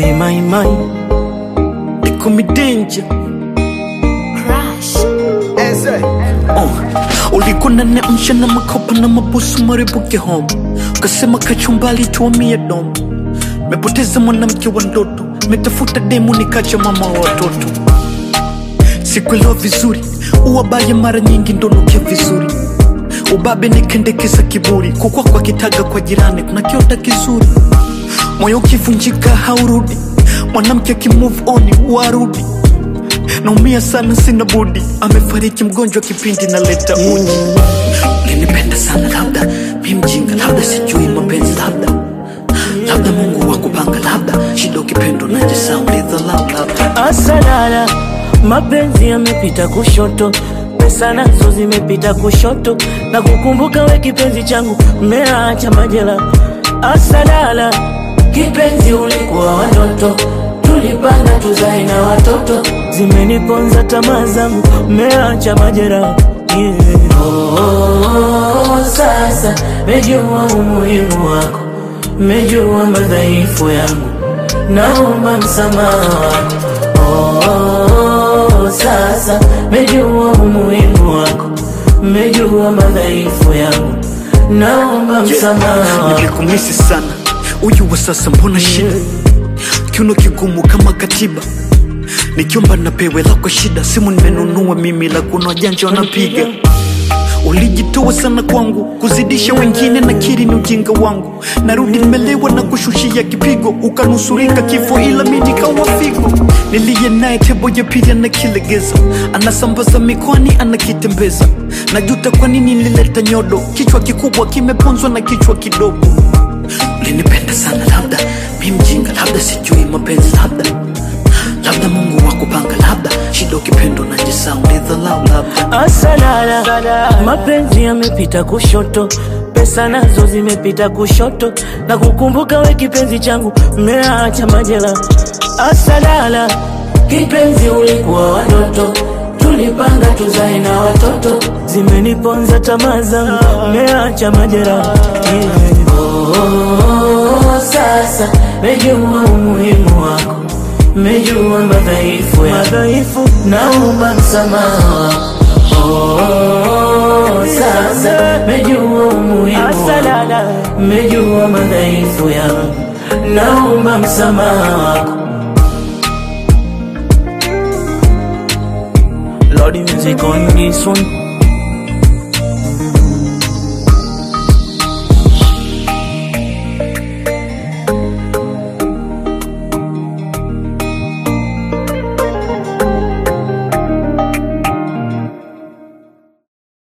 My, my, my. They call me danger. Oh, ulikuwa unaniamsha na makopa na mabusu maribuke home, ukasema kachumbali tuamie domo. Mepoteza mwanamke wa ndoto, metafuta demu nikacha mama wa watoto. Sikuelewa vizuri, uwabaya mara nyingi ndonukia vizuri. Ubabe nikendekeza kiburi, kukwa kwa kitaga kwa jirani kuna kiota kizuri. Moyo ukivunjika haurudi, mwanamke akimove on warudi naumia sana, sina budi. Amefariki mgonjwa kipindi naleta uji. Ulinipenda sana, labda mi mjinga, labda sijui mapenzi, labda labda Mungu wakupanga, labda shida ukipendwa najisahau, nidhalau, labda Asalala, mapenzi yamepita kushoto, pesa nazo zimepita kushoto, na kukumbuka we kipenzi changu, mmeacha majela. Asalala, kipenzi ulikuwa watoto, tulipanga tuzae na watoto, zimeniponza tamaa zangu, mmeacha majera yeah. Oh, sasa mejua umuhimu wako, mejua madhaifu yangu, naomba msamaha wako. Oh, sasa mejua umuhimu wako, mejua madhaifu yangu, naomba msamaha wako. nilikumisi sana. Uyu wa sasa mbona shida, kiuno kigumu kama katiba, nikiomba napewe lako shida. Simu nimenunua mimi, la kuna wajanja wanapiga. Ulijitoa sana kwangu, kuzidisha wengine na kiri ni ujinga wangu. Narudi nimelewa na kushushia kipigo, ukanusurika kifo, ila mi nikawa figo. Niliye naye tebo ya pili anakilegeza, anasambaza mikoani, anakitembeza. Najuta kwa nini nilileta nyodo, kichwa kikubwa kimeponzwa na kichwa kidogo. Ulinipenda sana, labda mi mjinga, labda sijui mapenzi, labda labda Mungu wakupanga, labda shida ukipendwa najisahau, nidhalau, labda Asalala, mapenzi yamepita kushoto, pesa nazo zimepita kushoto, na kukumbuka we kipenzi changu, mmeacha majela. Asalala, kipenzi ulikuwa watoto, tulipanga tuzae na watoto, zimeniponza tamaa zangu, mmeacha majera yeah. Oh, sasa mejua umuhimu wako, mejua madhaifu ya madhaifu, naomba msamaha wako. Oh, sasa mejua umuhimu wako, mejua madhaifu yangu, naomba msamaha wako. Lord music on this one